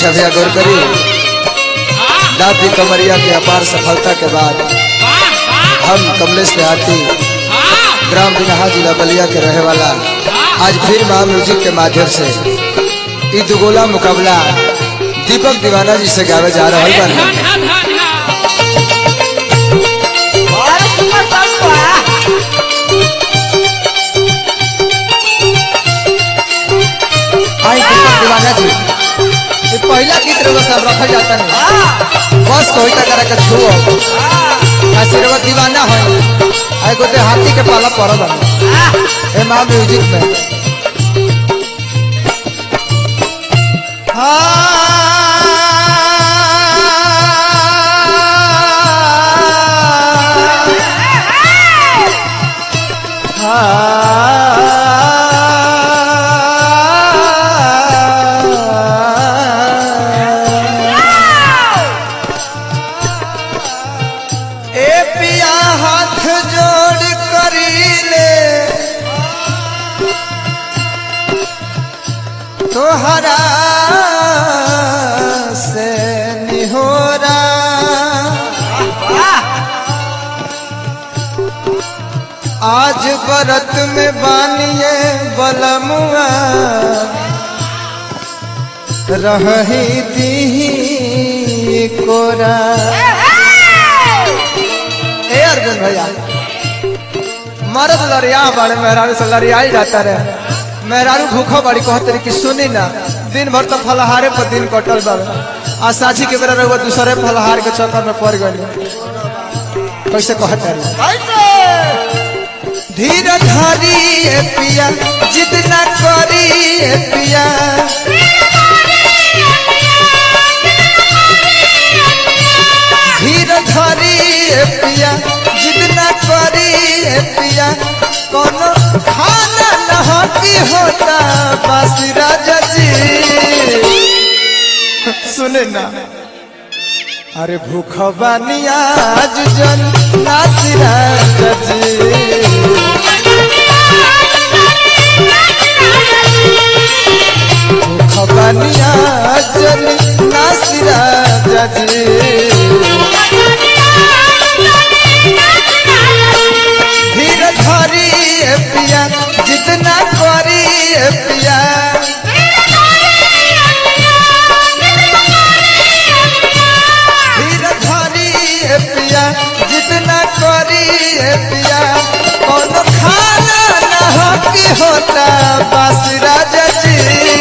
अच्छा भैया गौर करी दादी कमरिया की अपार सफलता के बाद हम कमलेश देहाती ग्राम बिनहा जिला बलिया के रहे वाला आज फिर महा म्यूजिक के माध्यम से ई दुगोला मुकाबला दीपक दीवाना जी से गावे जा रहा है आई दीपक दीवाना जी ये पहला गीत रहो सब रखल जाता है बस कोई तक करा के छुओ आशीर्वाद दीवाना है आई को हाथी के पाला पड़ल है ए मां म्यूजिक में ए पिया हाथ जोड़ करी ले तोहरा से निहोरा आज बरत में बानिए बलमुआ रही दी कोरा ए अर्जुन भैया मर्द लड़िया बड़े मेहरारू से लड़िया ही जाता रहे मेहरारू भूखो बड़ी कहते रही कि सुनी ना दिन भर तो फलहारे पर दिन कटल बा आ साझी के बेरा रहुआ दूसरे फलहार के चक्कर में पड़ गई कैसे कहते रही धीर धारी ए पिया जिद न करी ए पिया धीर धरी ए पिया जिद न करी ए पिया कोनो खाना न की होता बासी राजा जी सुने ना अरे भूख बानी आज जन नासी राजा जी भूख बानी आज जन नासी राजा जी धीर धरी ए पिया जितना करी ए पिया धीर धरी ए पिया जितना करी ए पिया कौन खाना न हो की होता बस राजा जी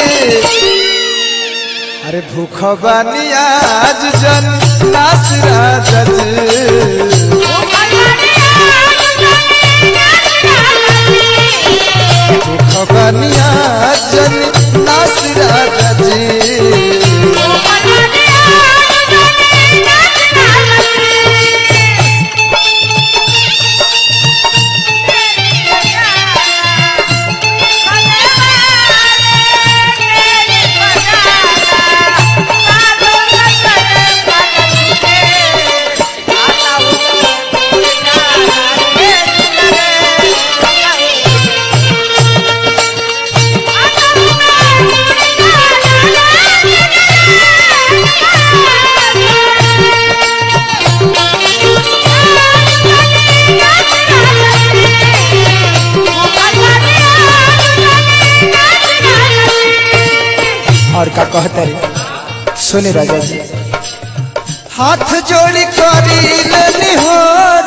अरे भूख बानी आज जन नास राजा जी खबनिया जन नासिरा जी और का कहते रे सुनी राजा जी हाथ जोड़ी करी लेनी हो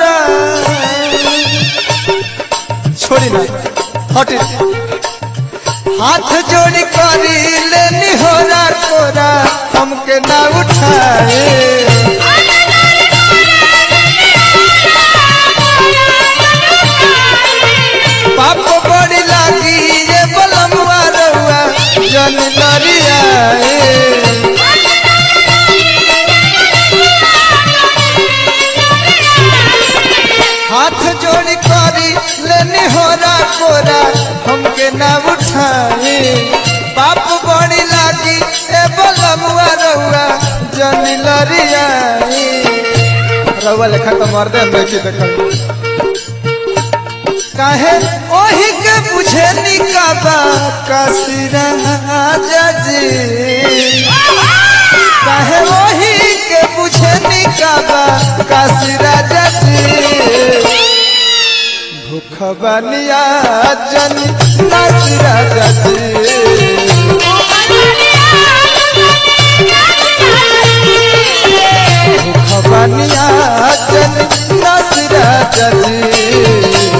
छोड़ी ना हटी हाथ जोड़ी करी लेनी हो कोरा हमके ना उठाए पाप बड़ी लागी ये बलमुआ रहुआ जन लरिया हाथ जोड़ी करी लेनी हो कोरा हमके ना उठाए पाप बड़ी लागी ए बलमुआ रहुआ जन लरिया रहुआ लेखा तो मर्दे में की देखल काहे ओही के बुझे निकाबा कासिरा जी काहे वही के पूछे निकाबा काशी राजा जी भूख बनिया जन काशी राजा जी भूख बनिया जन काशी राजा जी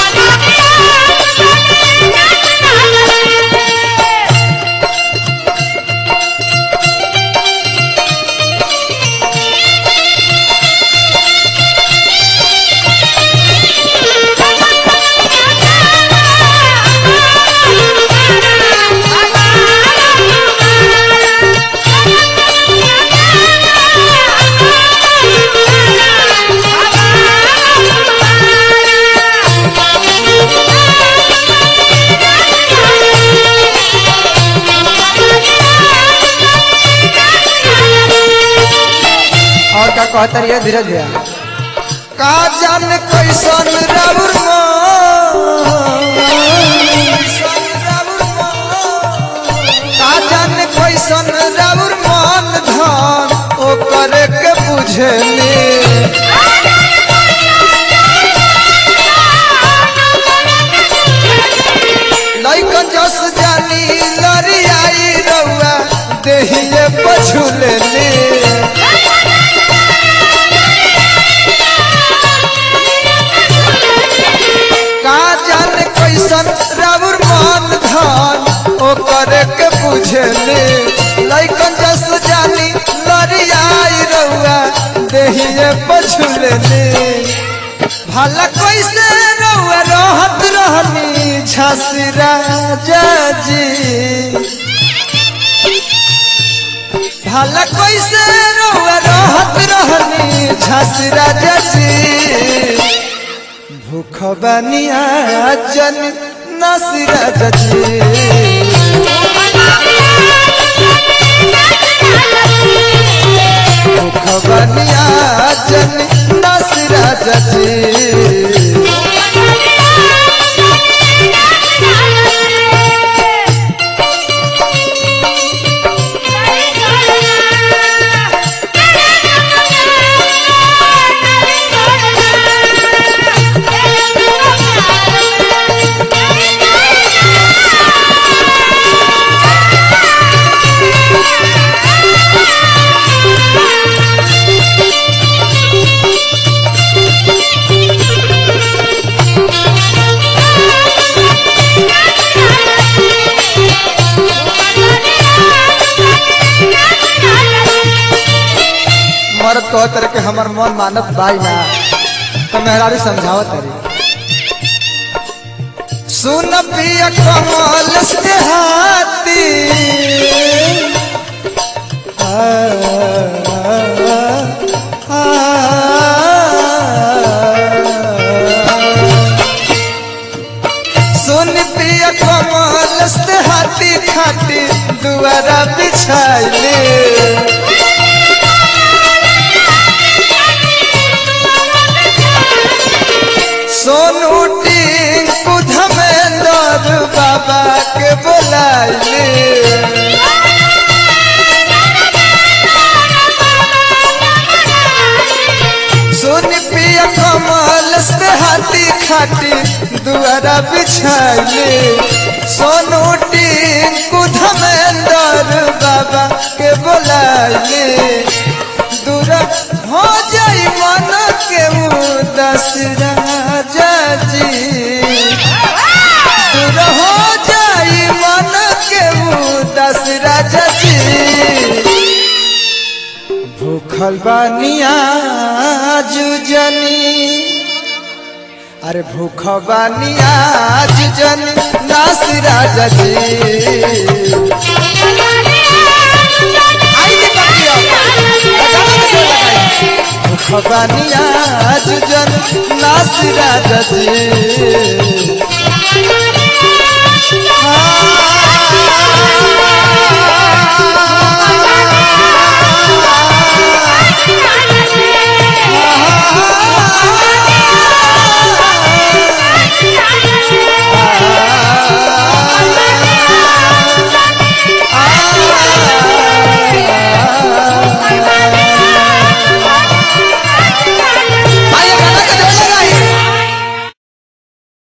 और का कहता रहिए धीरज भैया का जान कैसन राउर का जान कैसन राउर मन धन ओ करे के बुझेली लइकन जस जानी लरियाई रउआ देहिए पछुलेली का जाने कैसन राउर मन धन ओ करे के बुझेले लइकन जस जानी लरियाई रउआ देहिए पछुलेले भला कैसे रउआ रहत रहनी झांसी राजा जी भला कैसे रउआ रहत रहनी झांसी राजा जी भूख बनिया जन नसीरा जजी भूख बनिया जन नसीरा जजी मरद कह तर के हमर मन मानत बाई ना तो मेहरारू समझावत तरी सुन पिया कमल से हाथी आ, आ, सुन पिया कमल से हाथी खाती दुआरा बिछाइले सोनू टिंकू धमेंद्र बाबा के बोलाइले सोनी पिया कमल से हाथी खाटी दुआरा बिछाइले सोनू टिंकू धमेंद्र बाबा के बोलाइले दूर हो जाई मन के उदास राजा जी दूर हो जाई मन के उदास राजा जी भूखल बानिया जुजनी अरे भूख बानिया जुजनी नास राजा जी आई जी कटिया भूख बानिया जुजन नास राजा जी